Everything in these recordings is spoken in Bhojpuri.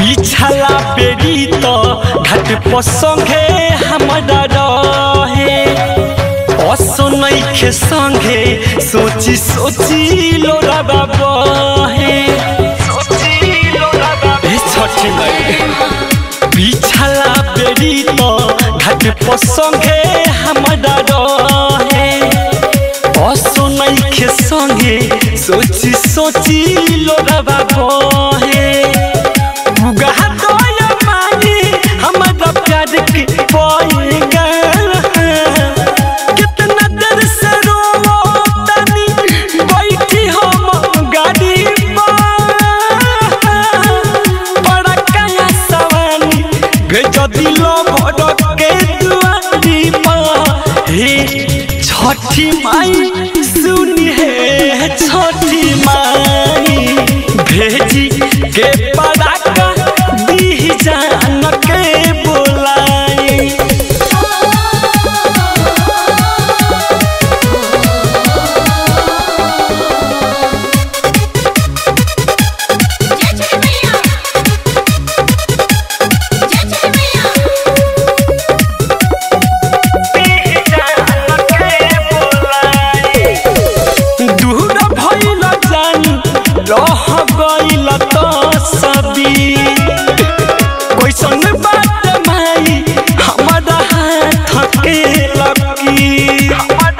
पिछला बेरी तो घाट पर संगे हमारा रहे असनैखे संगे सोची सोची लोरा बाबा हे ए छठी माई पिछला बेरी तो घाट पर संगे हमारा रहे असनैखे संगे सोची सोची लोरा बाबा हे बुगा दया मानी हमारा प्यार के पाएगा कितना देर से रोवो तनी बैठी हम गाड़ी पर बड़ा कया सवानी भेज दिलो भड़क के दुआरी पर हे छठी माई सुनी है छठी माई भेजी के पड़ाका दी जान के बोलाई जय जय मैया जय जय मैया दूर भइल जानी रह गइल त सदी कैसन बात माई हमारा हाथ के लकी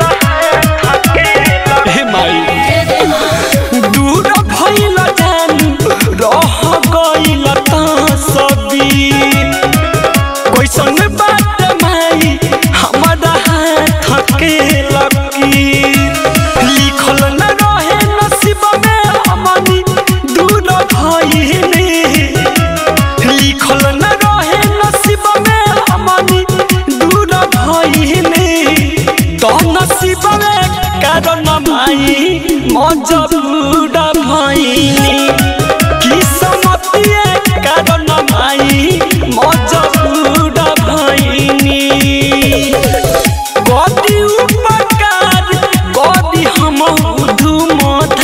हे माई दूर भइल जानी रह गइल त सदी कैसन बात माई हमारा हाथ के लकी लिखल न रहे नसीब में हमनी दूर भइले लिखल न रहे नसीब में हमनी दूर भइले तो नसीब में कारण माई मजबूर भइले किस्मतिए कारण माई मजबूर भइनी कदी उपकार कदी हम धूम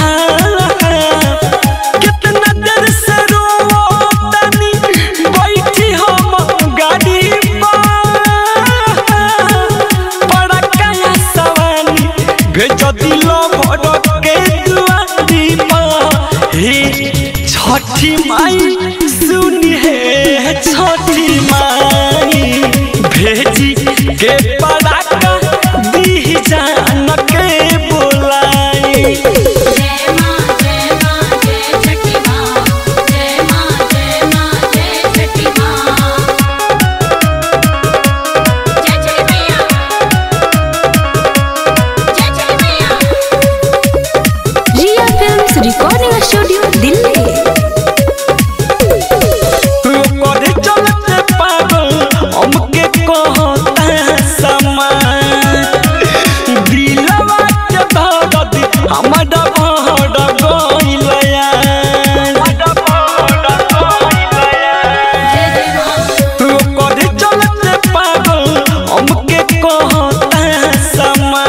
कितना देर से रोवो तनी बैठी हम गाड़ी पर बड़ा कया सवानी भेज दिलो भड़क के दुआरी पर हे छठी माई सुनी है छठी माई भेजी के पड़ाका दी जान के बोलाई जय मां जय मां जय छठी मां जय मां जय मां जय छठी मां जय जय मैया जय जय मैया Riya films recording studio Delhi करे चलते पागल हमके कहता समा दिलवा के दर्द हमारा भड़ गइलया जय जय मां करे चलते पागल हमके कहता समा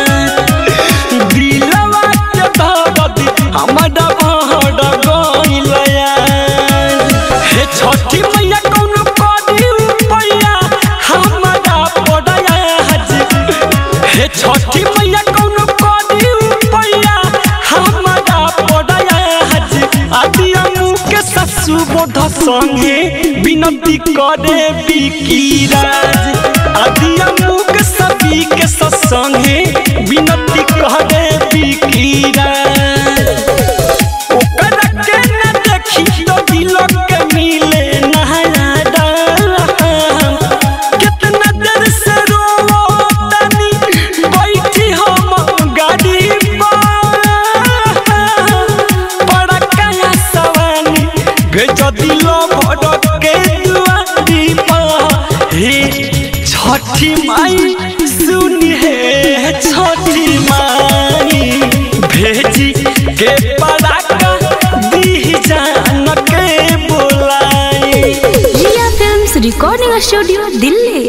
दिलवा के दर्द हमारा भड़ गइलया हे छठी मैया कौन करी पैया हमारा पड़या हज हे छठी मैया कौन करी पैया हमारा पड़या हज आदिया मुँह के ससु बोध संगे विनती करे बिकीराज आदिया मुँह के सभी के ससंगे विनती करे बिकीराज ओकरा के न देखी तो दिल के मिले नहाया दाम कितना देर से रोवो तनी बैठी हम गाड़ी पर बड़ा कया सवानी भेज दिलो भड़क के दुआरी पर हे छठी माई सुनी है छठी माई भेजी के पड़ाका दी जान के बोलाई Riya films recording studio Delhi